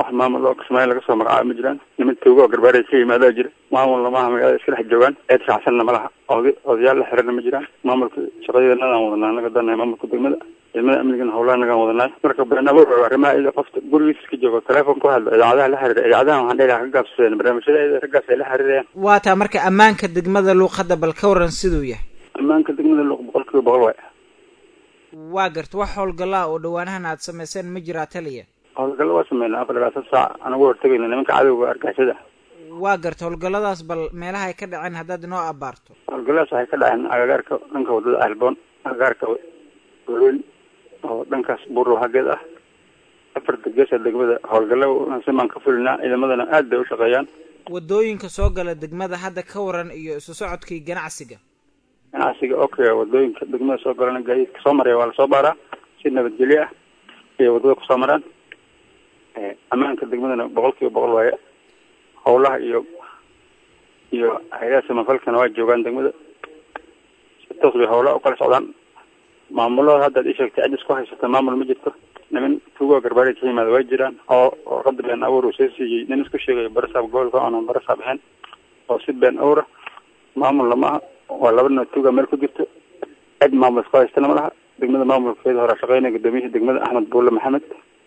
wax maamul oo kismaayo laga soo magacaabo ma jiraan niman tuugo oo garbaarey ka yimaadaa jira maamulna maaha magaalada iska dhex joogaan eed shacsanna ma laha oda odayaal la xirana ma jiraan maamulka shaqadeednadaan wadanaa anaga danahay maamulka degmada ciidamada amnigana howlaha nagaan wadanaay marka been abuur arrimaha ida qofta gurigiisa iska joogo telefoon ku hadlo idaacadaha la xiriira idaacadaha waxaan dhihi lahaa ka gaabsadeen barnaamijyada ida raggaas ay la xiriirayaan waa taa marka ammaanka degmada luuq hadda bal ka waran siduu yahay ammaanka degmada luuq boqol kiiba boqol waay waa garta wax howlgallaa oo dhawaanahan aad samayseen ma jiraa taliya howlgallo waa sameynaa afar labaatan saac anagu hortagayna nimanka cadowga argixisada waa garta howlgalladaas bal meelaha ay ka dhaceen haddaad inoo abaarto howlgalladaas waxay ka dhaceen agagaarka dhanka wadada alboon agagaarka golweyn oo dhankaas buurrow hageed ah afarta geesa degmada howlgallo simaan ka fulinaa ciidamadana aad bay u shaqeeyaan wadooyinka soo gala degmada hadda ka waran iyo isu socodkii ganacsiga ganacsiga okay wadooyinka degmada soo galana gaadiidka soo maraya waa lasoo baaraa si nabadgelyo ah iyo wadada kusoo maraan ammaanka degmadana boqol kiiba boqol waaye howlaha iyo iyo hay-adaha samafalkana waa joogaan degmada si toos bay howlaha ukala socdaan maamulada haddaad ii sheegtay cidis ku haysata maamul ma jirto niman tuugoo garbaari ka yimaada waa jiraan oo warqada been abuur uu soo siiyey nin isku sheegayo barasaab gobolka oonan barasaab ahayn oo si been abuura maamulna maaha waa laba nin tuuga meel ku jirto cid maamul isku haystana ma laha degmada maamulkeeda hore shaqeynaya gudoomiyihii degmada axmed buulle maxamed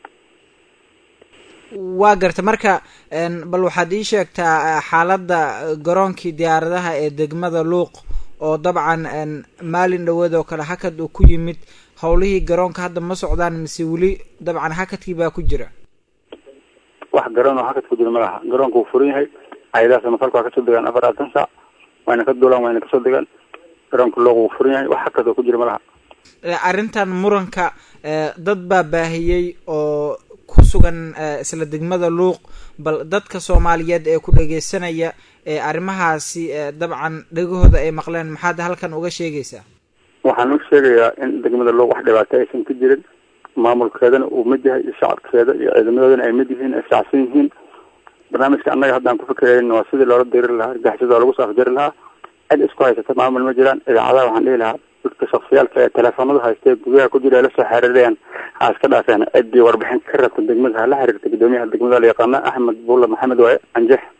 waa garta marka bal waxaad ii sheegtaa xaaladda garoonkii diyaaradaha ee degmada luuq oo dabcan maalin dhaweed oo kale hakad uu ku yimid howlihii garoonka hadda ma socdaan mise weli dabcan hakadkii baa ku jira wax garoon oo hakad ku jira ma laha garoonka wuu furan yahay hay-adaha samafalka waa kasoo degaan afar labaatan saac wayna ka duulaan wayna kasoo degaan garoonka luuq wuu furan yahay wax hakad oo ku jira ma laha arrintan muranka dad baa baahiyey oo ku sugan isla degmada luuq bal dadka soomaaliyeed ee ku dhageysanaya ee arrimahaasi dabcan dhegahooda ay maqleen maxaad halkan uga sheegaysaa waxaan u sheegayaa in degmada luuq wax dhibaato aysan ka jirin maamulkeedana uu mid yahay iyo shacabkeeda iyo ciidamadoodana ay mid yihiin ay shacsan yihiin barnaamijka annaga haddaan ku fikirayn waa sidii loola diri lahaa argixisada oo lagu soo afjari lahaa cid isku haysata maamul ma jiraan idaacadaha waxaan dhihi lahaa dadka shaksiyaalka ee teleefoonada haysta ee guryaha ku jira ee lasoo xiriirayaan ha iska dhaafeen ciddii warbixin ka rabta degmada ha la xiriirta guddoomiyaha degmada la yaqaana axmed buulle maxamed waaye anjex